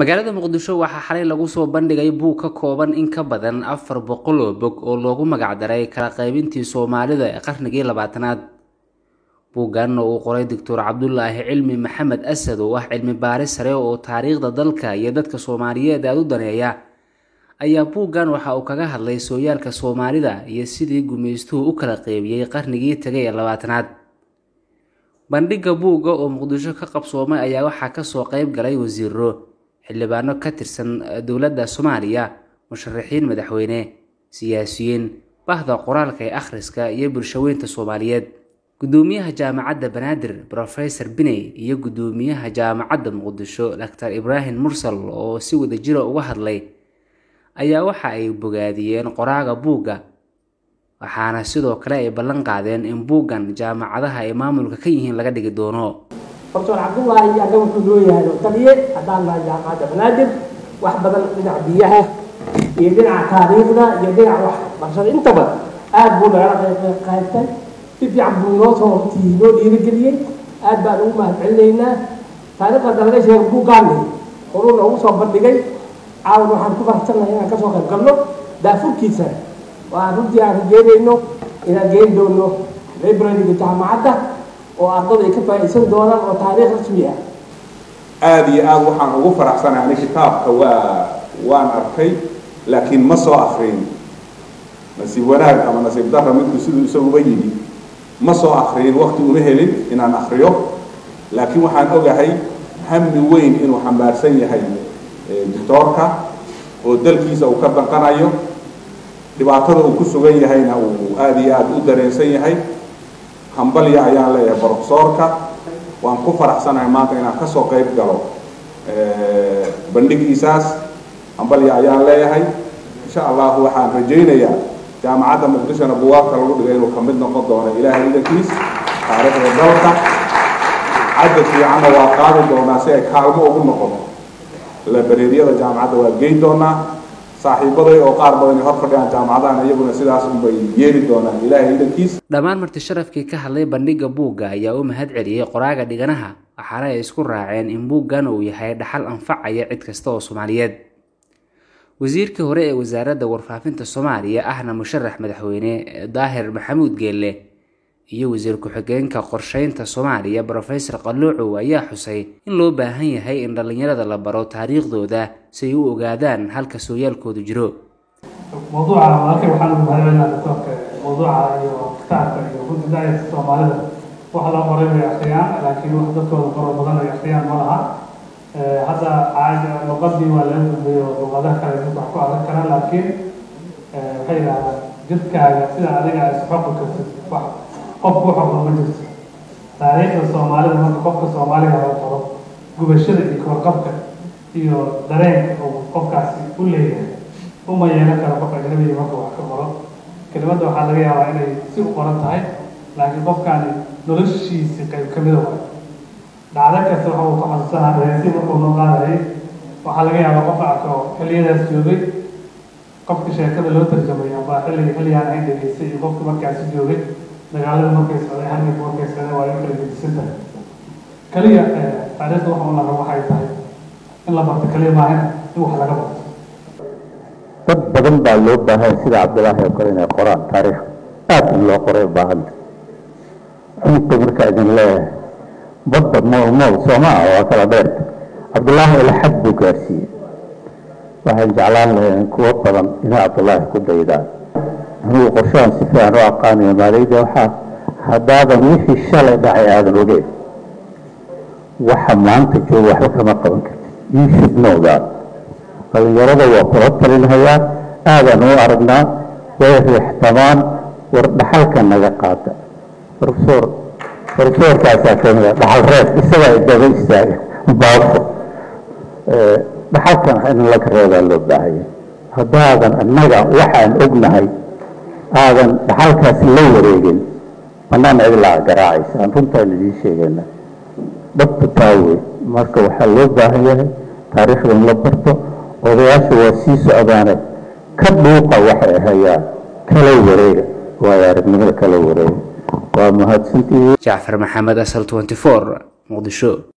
magaalada muqdisho waxaa xalay lagu soo bandhigay buug ka kooban in ka badan afar boqol oo bog oo loogu magacdaray kala qaybintii soomaalida ee qarnigii labaatanaad buuggan oo uu qoray doctor cabdulaahi cilmi maxamed asad oo ah cilmi baaris sare oo taariikhda dalka iyo dadka soomaaliyeed aada u daneeya ayaa buuggan waxa uu kaga hadlay sooyaalka soomaalida iyo sidii gumaystuhu u kala qeybiyey qarnigii tagay ee labaatanaad bandhigga buugga oo muqdisho ka qabsoomay ayaa waxaa kasoo qeyb galay wasiiro xildhibaano ka tirsan dowladda soomaaliya musharaxiin madaxweyne siyaasiyiin bahda qoraalka ee akhriska iyo bulshaweynta soomaaliyeed gudoomiyaha jaamacadda banaadir rofesor biney iyo gudoomiyaha jaamacadda muqdisho doctor ibraahim mursal oo si wadajira uga hadlay ayaa waxa ay bogaadiyeen qoraaga buugga waxaana sidoo kale ay ballan qaadeen in buuggan jaamacadaha ay maamulka ka yihiin laga dhigi doono doctor cabdullaahi aga wuxuu loo yahay oo taliye haddaan nahay jaamacadda banaadir wax badan dhinaca biyaha iyo dhinaca taariikhda iyo dhinaca wax barashada intaba aada buu nagala qaybtay si fiican buu inoo soo hortii noo dhiirigeliyey aad baan ugu mahad celinaynaa taariikhda dalaga sheega buuggaanni horuu noogu soo bandhigay caawan waxaan ku faraxsannahay inaan kasoo qayb galno daafurkiisa waan runtii aan rajeynayno inaan geyn doono librariga jaamacadda oo ardada ay ka faa'iidsan doonaan oo taariikh rasmi ah aada iyo aada waxaan ugu faraxsanahay ani kitaabka waa waan arkay laakiin ma soo akrin nasiib wanaag ama nasiib darra midku siduu isaguba yidhi ma soo akriyin wakti uma helin inaan akriyo laakiin waxaan ogahay hami weyn inuu xambaarsan yahay doctoorka oo dalkiisa uu ka danqanayo dhibaatada uu ku sugan yahayna uu aada iyo aada u dareensan yahay hambalya ayaan leeyahay brofesoorka waan ku faraxsanahay maanta inaan kasoo qayb galo bandhigiisaas hambalya ayaan leeyahay insha allahu waxaan rajaynayaa jaamacadda muqdishona buwaagta lagu dhigay inuu kamid noqon doono ilaahay idankiis taariikhda dalka cadad fiicanna waa qaadi doonaa si ay kaalmo ugu noqoto labareeryada jaamacadda waa geyn doonaa saaxiibaday oo qaar badan hor fadhiyaan jaamacadahan iyaguna sidaas unbay yeeli doonaan ilaahay idankiis dhammaan marti sharafkii ka hadlay bandhigga buugga ayaa u mahad celiyey qoraaga dhiganaha waxaana ay isku raaceen in buuggan uu yahay dhaxal anfacaya cid kasta oo soomaaliyeed wasiirkii hore ee wasaaradda warfaafinta soomaaliya ahna musharax madaxweyne daahir maxamuud geelle iyo wasiir ku-xigeenka qorsheynta soomaaliya rofesor qalluucow ayaa xusay in loo baahan yahay in dhallinyarada la baro taariikhdooda si ay u ogaadaan halka sooyaalkoodu jiro mawduuca walaalkay waxaan ugu mahadcelinaa doctoorka mawduuca iyo kitaabka iyo runtii daayarka soomaalida wax la qoray way akhriyaan laakiin wax dadkooda qoro badan ay akhriyaan ma laha hadda caada luqadii waa laga gudbayo luqadaha kale mid wax ku akhrin karaan laakiin waxay yidhahdaan jidkaaga sida adiga isxoqi kartid wax qofku waxa qoro ma jirto taariikhda soomaalida marka qofka soomaaliga laga qoro gubashada iyo korqabka iyo dareenka uu qofkaasi u leeyahay uma yeelan karo qof ajnabiga marka wax ka qoro kelimadda waxaa laga yaabaa inay si u qoran tahay laakiin qofkaani noloshiisi qayb ka mida waay dhacdo kasta waxa uu ku xasuusanaa dareensi markuu noo qaadayay waxaa laga yaabaa qof arko xilliyadaas joogay qofka sheekada loo tarjamay amba xilliga xilligaan ahayn dhegeystay iyo qofka markaasi joogay dagaalada markay socday hargeysa markay socday waa in kala gedisan tahay kaliya taariikhda waxa u laga waxay tahay in la barto kaliya maahan in wax laga barto dad badan baa loo baahan sida cabdilaahi oo kale inay qoraan taariikh aad in loo qoray baahanta cunugta markaa idin leeyahay badda mool mool sooma ah waa kala dheerta cabdilaahi ila xad buu gaarsiiyey waxaan jeclaan lahayn kuwo badan inay cabdilaahi ku daydaan anugu qorshahan si fiican u aqaanayo maalayda waxaa haddaadan wixii shalay dhacay aadan ogeyn waxa maanta jooga waxba kama qaban kartid you should know that dhalinyarada waa kula talinhayaa aadaan u aragnaa way riixtamaan war dhaxalka naga qaada profesor profesorkaasaa kamid a dhaxal reeb isagaa daba istaaga baafo dhaxalkan in laga reebaa loo baahaya haddaadan annaga waxaan ognahay aadan dhaxalkaasi la wareegin banaan cidlaa garaacaysa aan runtaan idiin sheegayna dhabta taawe marka waxaa loo baahan yahay taariikhda in la barto odayaasha waa sii socdaane ka dhuuqa waxay hayaan kala wareega waayo aragnimada kala wareega waa mahadsantihiin jacfar maxamed asal 24 muqdisho